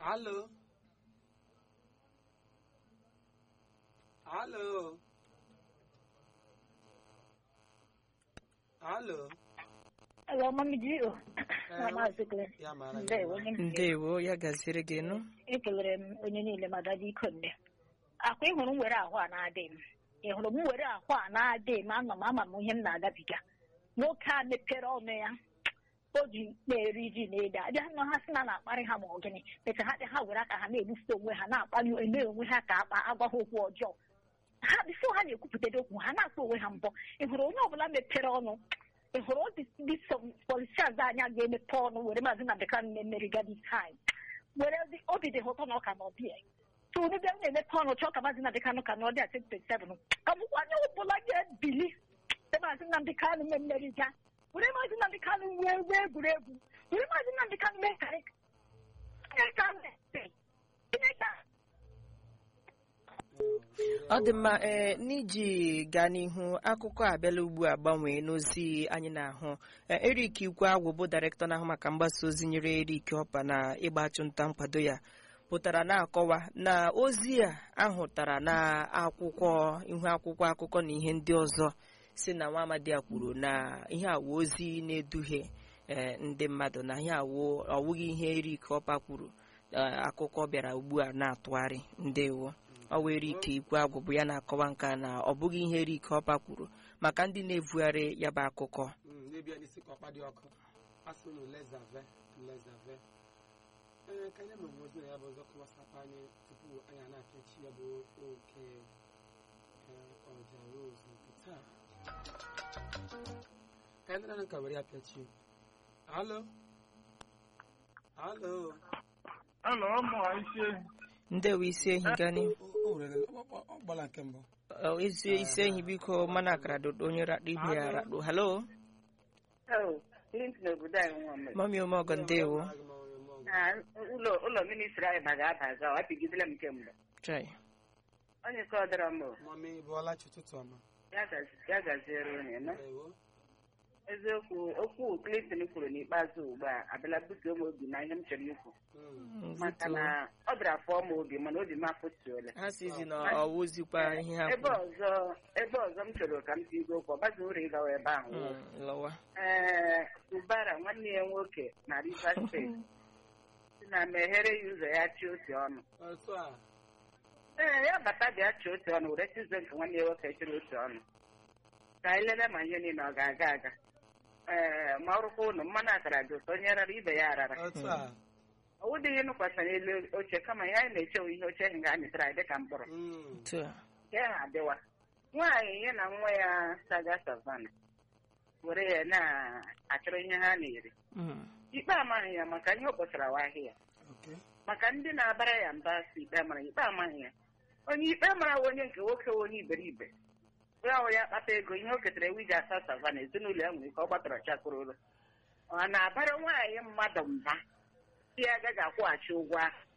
Alô? Alô? Alô? Hello, Mami Gio. Eh, Maazị Glenn. Ya mara gị Ndewo, mma. onye m ndewo ya gaziri gị nụ ekelere m onye niile ma gaji iko nne akwa ịhụrụ m were ahụ a na-adị m ị hụrụ m were ahụ a na-adị m ama m ama m ihe m na-agabiga nwoke a mepere ọnụ ya o ji na-eri ji na ede abịa nọ ha sị na na-akparị ha ma ọ gịnị meta ha dị ha were aka ha na-egbufute onwe ha na-akpali eme onwe ha ka akpa agwa ha okwu ọjọọ ha bifo ha na-ekwupụtado okwu ha na-akpa onwe ha mbọ ị hụrụ onye ọbụla mepere ọnụ ị hụrụ ndị polisians anya ga-emepe ọnụ were maazị na bekee na-emeriga this time were dị- obi dị ha ụtọ na ọka na ọbịa tụrụ bịa na-emepe ọnụ chọọ ka maazị Nnamdị Kanụ ka na ọdị a 2027 ka bụkwa onye ọbụla ga-ebili site maazị Nnamdị Kanụ mee mmeri ga were maazị Nnamdị Kanụ wee wee egwuregwu were maazị Nnamdị Kanụ mee karị ọ dị mma ee n'iji gaa n'ihu akụkọ abịala ugbu a gbanwee n'ozi anyị na-ahụ Ee, Eric Ikwe Agwụ bụ dairektọ na-ahụ maka mgbasa ozi nyere Eric Ọpa na ịgba achụmnta nkwado ya pụtara na-akọwa na ozi a ahụtara na akwụkwọ ihu akwụkwọ akụkọ na ihe ndị ọzọ si na nwa amadi a kwuru na ihe awụ ozi na-eduhie ee, ndị mmadụ na ihe awụ ọwụghị ihe Eric Ọpa kwuru Ee, akụkọ bịara ugbu a na-atụgharị ndewo ọ wee Eric Ikwe Agwụ bụ ya na-akọwa nka na ọ bụghị ihe Eric Ọpa kwuru maka ndị na-evugharị ya bụ akụkọ Mm, n'ebia n'isi ka ọkpa dị ọkụ asị unu lezave lezave ee ka anyị mere ozi na ya bụ ọzọ kọwasakwa anyị tupu anyị a na-apịachi ya bụ oke ee, ọja rose nke taa ka anyị nara nka were ya pịachi alo alo Hello, ụmụ isi ndewo isi ehi gani O- o nwere ọ- ọ- ọ gbala nke mbụ Ọ, isi isi ehi biko mana akara dodo onye rakpo ibe ya rakpo halo Oh, Clinton obodo anyị nwa mere. mami omeọgọ ndewo Ah, ụlọ ụlọ ministri anyị baga abaga ọ apịgidela m kemgbe chai onye ka ọ dọrọ m o, mami bụọla chi ụtụtụ ọma ya gazi- ya gaziere onye nọ ewo eziokwu okwu Clinton kwuru n'ikpeazụ ugbu a abịala butuo m obi na ihe m chọrọ ikwu Mm, maka Nzuto. na ọ bịara fụọ m obi mana obi m afụtuola ha sizi na ọwụzikwa ihe ha ebe kwuru ọzọ ebe ọzọ m chọrọ ka m tigo okwu ọ baghị uru ịgawa ebe ahụ Mm, lọwa ee Ubara nwanne ya nwoke na Rivers steeti si na meghere ya ụzọ ya chi otu ọnụ otu a ee ya bata bịa chi otu ọnụ were chizo nke nwanne ya nwoke chịrị otu ọnụ ka anyị lele ma ihe niile ọ ga-aga aga ee ma ọrụkwa ụnụ mmanụ akara dị ụtọ onye rara ibe ya arara otu a ọ wụdịghị nụkwasara elu oche kama ihe anyị na-echewe ihe oche ahụ ga-amịtara anyị dịka mkpụrụ Mm, otu a nke ahụ adịwa nwaanyị ya na nwa ya saga savana were ya na-achọrọ ihe ha na-eri Mm, ikpe amaghị ya maka ihe ọ kpọtara wa ahịa okay. maka ndị na-abara ya mba si ikpe mara ikpe amaghị ya onye ikpe mara wa onye nke nwoke wa onye iberibe ya wụ ya kpata ego ihe o ketara ewu iji asa savana ezinụlọ ya nwere ike ọ gbatara chakụrụrụ ọ na-abara nwaanyị mmadụ mba si ya agaghị akwụghachi ụgwọ ahụ